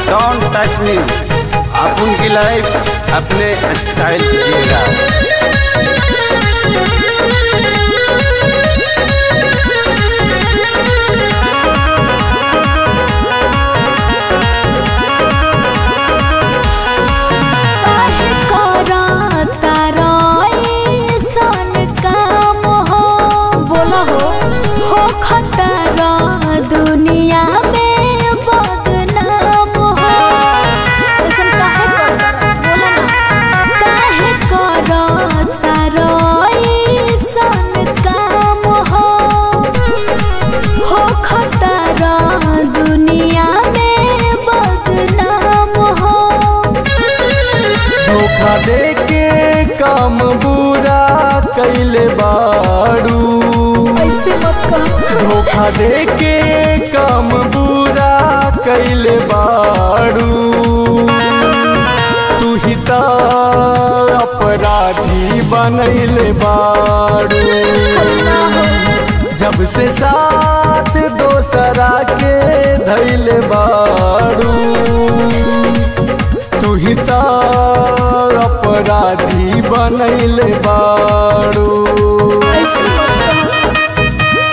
Don't touch me आप उनकी life अपने स्टाइल से जिएगा काहे करता रईसन काम हो बोला हो हो खतरा दुनिया में बदनाम हो ऐसन काहे करता बोला ना काहे करता रईसन काम हो हो खतरा दुनिया में बदनाम हो धोखा दे के काम बुरा कैले बाड़ू ऐसे मत कहो धोखा दे के काम बुरा कैले बाड़ू तू ही त अपराधी बनैले बाड़ू ना हो जब से साथ दोसरा के धैले बाड़ू तू ही त अपराधी बनैले बाड़ू ऐसे मत कहो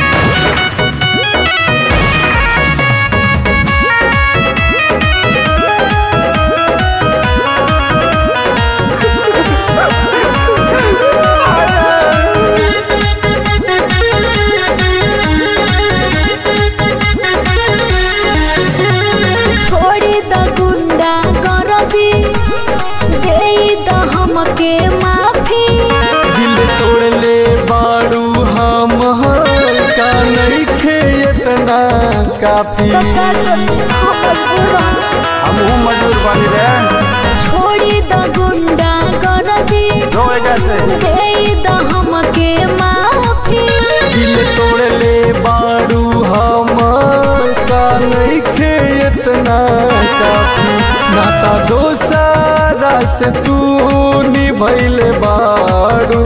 छोड़ी द गुंडा कर दी दे द हमके माफी दिल तोड़ ले बाड़ू हम का नइखे इतना काफी तो का करी हम मजबूर रहना। हम मजबूर बनी रहे छोड़ी द गुंडा कर दी जो वजह से दे द हमके माफी दिल तोड़ ले बाड़ू हम का नइखे इतना काफी नाता दोसरा से तू निभैले बाड़ू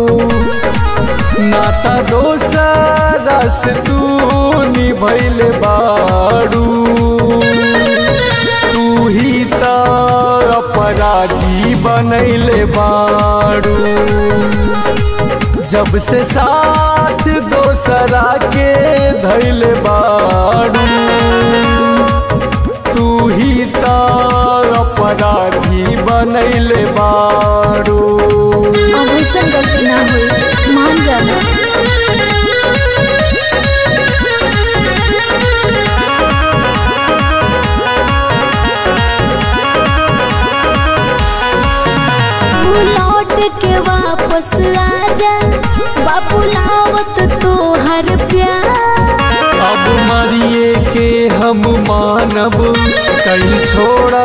नाता दोसरा से तू निभैले बाड़ू तू ही त अपराधी बनैले बाड़ू जब से साथ दोसरा के धैले बाड़ू तू ही त अपराधी बनैले बाड़ू अब ऐसा गलती ना हुई मान जाना तू लौट के वापस आजा बापू लावत तो हर प्यार अब मरिए के हम मानब कहीं छोड़ा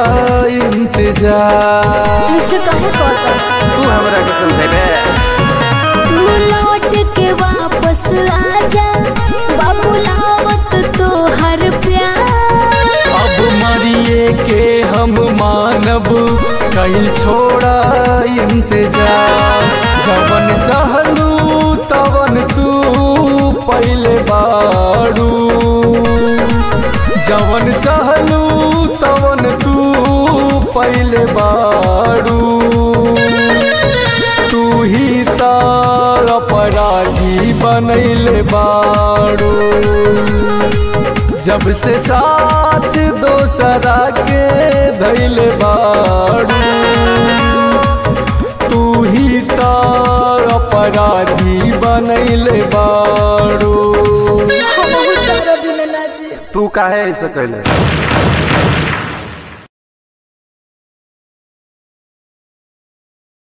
इंतजार ऐसे कहे कहता तू हमरा के समझेबे तू लौट के वापस आजा बाबू लावत तो हर प्यार अब मरिए के हम मानब कहीं छोड़ा इंतजार जवन चाहलू तवन तू पहले बाड़ू जवन चाहलू तवन तू पहले बाड़ू तू ही त अपराधी बनैले बाड़ू जब से साथ दोसरा के धैले बाड़ू तू ही त अपराधी बनैले बाड़ू हम बहुत डर बिना नाचे तू काहे ऐसे कैले